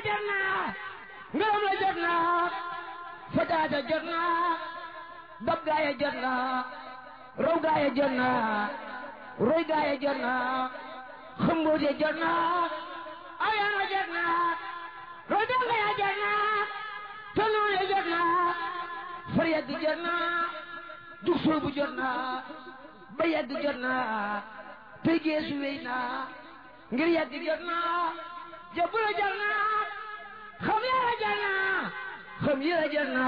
jot na ngërëm la jot na fajaata jot na dab gaaya jot na raw gaaya jot na roy gaaya jot na xëmboot ya jot na ayana jot na roy donga ya jot na tonoon ya jot na far yàgg jot na jug soobu jot na ba yàgg jot na tey geesu wéy na ngir yàgg jot na jabula jot na xam yàlla jot na xam yàlla jot na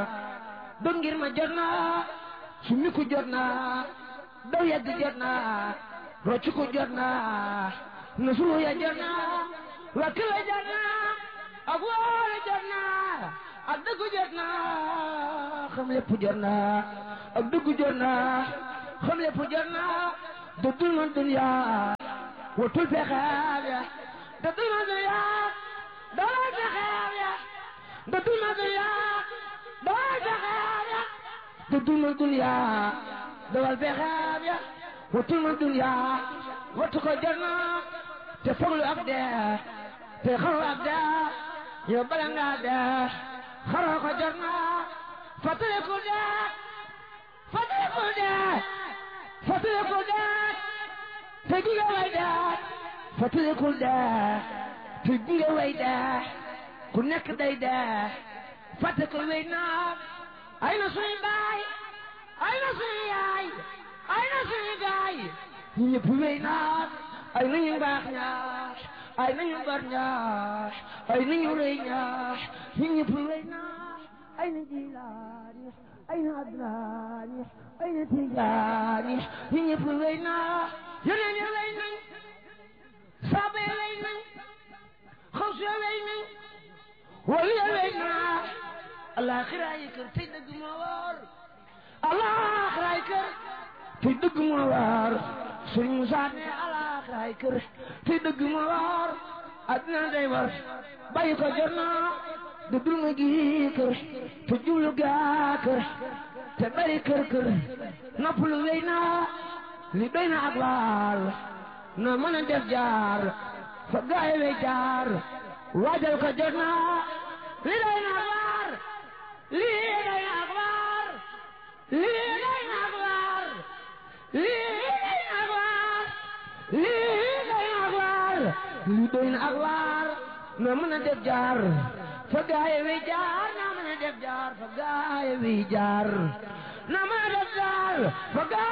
doon ngir ma jot na su miku jot na daw yàgg jot na rocc ko jot na nasulu ya jot na wakkila jot na ak wóolu jot na ak dëggu jot na xam lépp jot na ak dëggu jot na xam lépp jot na dëddul ma dunya watul pexeem ya dëddul ma dunya dawal pexeem ya dëddul ma dunya dawal pexeem ya dëddul ma dunya dawal pexeem ya watul ma dunya watu ko jot na te foglu ak dee te xaru ak dee yow bala ngaa dee xaroo ko jot na fàttaliku dee fàttaliku dee fàttaliku dee te gunge way dee fàttaliku dee te gunge way dee ku nekk day dee fàtte ko wey naa ay na suñu baay ay na suñu yaay ay na suñu gaay ñu ñëpp wey naa ay na ñu baax ñaar ay na ñu bar ñaar ay na ñu rëy ñaar ñu ñëpp wey naa ay na jilaani ay na adnaani ay na tijaani ñu ñëpp wey naa yeneen yi wey nañ saaba yi wey nañ xaws ya wey nañ wali ya wey naa alaxira yi kër tey dëgg moo war alaxira yi kër tey dëgg moo war sëriñ Musaa ne alaxira yi kër tey dëgg moo war addina day war bàyyi ko jot na du dul ma gi kër te jublu gaa kër te bari kër kër noppalu wéy na li doy na ak laal na mën a def jaar fa gaay wey jaar waajal ko jot na li doy na ak waar lii doy na ak waar lii doy na ak waar lii doy na ak waar lii doy na ak waar lii doy na ak waar na mën a def jaar fa gaay wi jaar na mën a def jaar fa gaay wi jaar na mën a def jaar fa gaay